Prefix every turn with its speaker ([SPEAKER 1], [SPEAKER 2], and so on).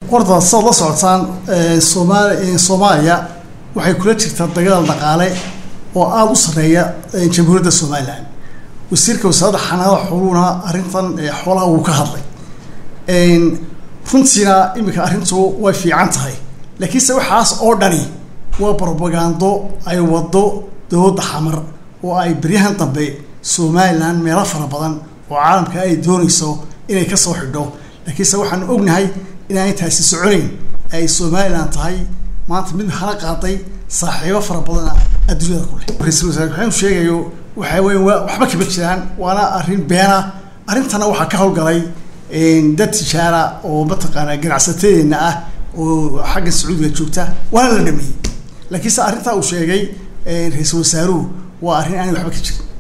[SPEAKER 1] horta saad la socotaan somaali soomaaliya waxay kula jirtaa dagaal dhaqaale oo aada u sarreeya jamhuuriyadda somalilan wasiirka wasaaradda xanaanada xooluhuna arrintan xoolaha wuu ka hadlay runtiina iminka arrintu way fiican tahay laakiinse waxaas oo dhani waa brobagando ay wado dowladda xamar oo ay beryahan dambe somalilan meelo fara badan oo caalamka ay doonayso inay kasoo xidho laakiinse waxaanu ognahay inaan intaasi soconayn ay somalilan tahay maanta mid hala qaaday saaxiibo fara badana adduunyada ku leh ra-iisul wasaare waxaanu sheegayo waxaa weya waa waxba kama jiraan waana arrin beena arrintana waxaa ka howlgalay dad tijaara oo mataqaanaa ganacsatedeena ah oo xagga sacuudiga joogta waana la dhameeyey laakiinse arrintaa uu sheegay ra-iisul wasaaruhu waa arrin aanay waxba ka jirin